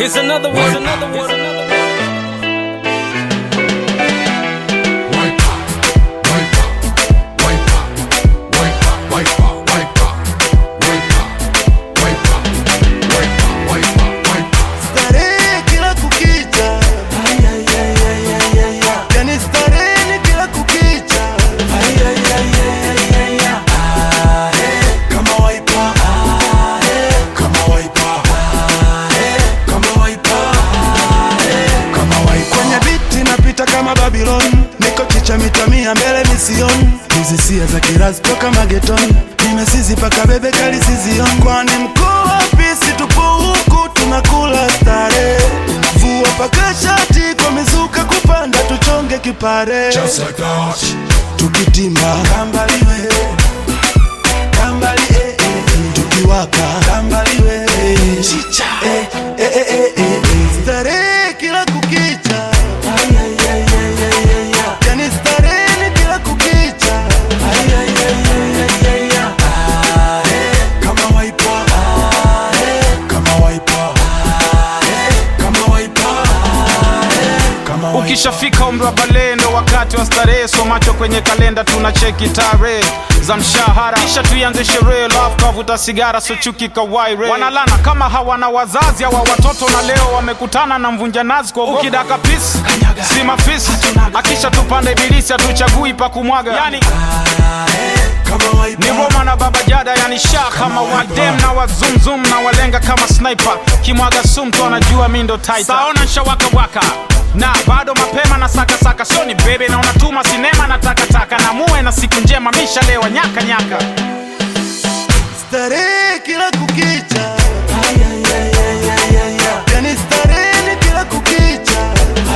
Here's another one. Here's another one. Starehe kila kukicha, yani starehe ni kila kukicha, kama waipa, kama waipa, kama waipa, kama waipa. Kwenye biti napita kama Babylon, niko chicha mita mia mbele mision, hizi sia za kirazi toka mageton, nimesizi paka bebe kali sizion, kwani mkuu wa pisi tupo huku tunakula stare, vua paka shati kwa mizuka kupanda tuchonge kipare, Just like that. tukitimba kambaliwe kambali eh, eh, eh. tukiwaka kambaliwe chicha eh, eh, eh, eh, eh, eh. starehe kila kukicha yani starehe ni kila kukicha kama waipa kama waipa kama waipa kama waipa Ukishafika umri wa balehe ndo wakati wa starehe, so macho kwenye kalenda tuna cheki tarehe za mshahara, kisha tuianze sherehe, lafu kavuta sigara, so chuki kawaire. Wanalana kama hawana wazazi hawa watoto, na leo wamekutana na mvunja nazi kwa ukidaka pisi si mafisi, akisha tupanda ibilisi, hatuchagui pa kumwaga yani kama waipa ni Roma na Baba Jada, yani sha kama wadem na wazumzum na walenga kama sniper, kimwaga sumu tu anajua mi ndo tighter. Saona nshawaka waka na bado mapema na saka saka, sio ni bebe na unatuma sinema na takataka, na muwe na siku njema, mishalewa nyaka nyaka. starehe kila kukicha yani starehe ni kila kukicha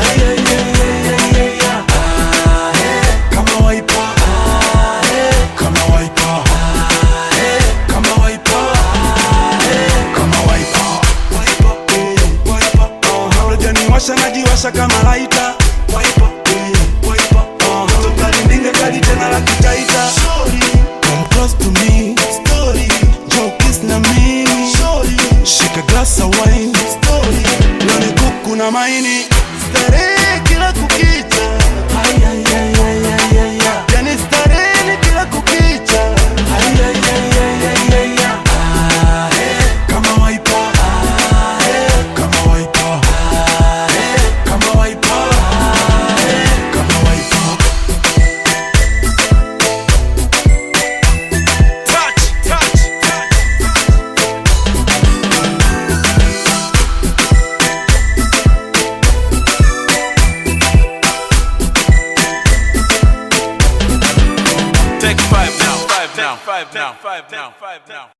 kama waipa kama waipa kama waipa kama waipa waipa eh, waipa uh, unajaniwasha najiwasha kama laita waipa eh, waipa uh, tukalindinga kali tena la kitaita Sorry. Come close to me Story Joe kiss na mimi Sorry Shika glass of wine Story Leo ni kuku na maini Starehe kila kukicha Yani starehe ni kila kukicha Kama waipa Kama waipa Kama waipa Kama waipa Touch, touch, touch. Take five now, five now, five now, five now, five now.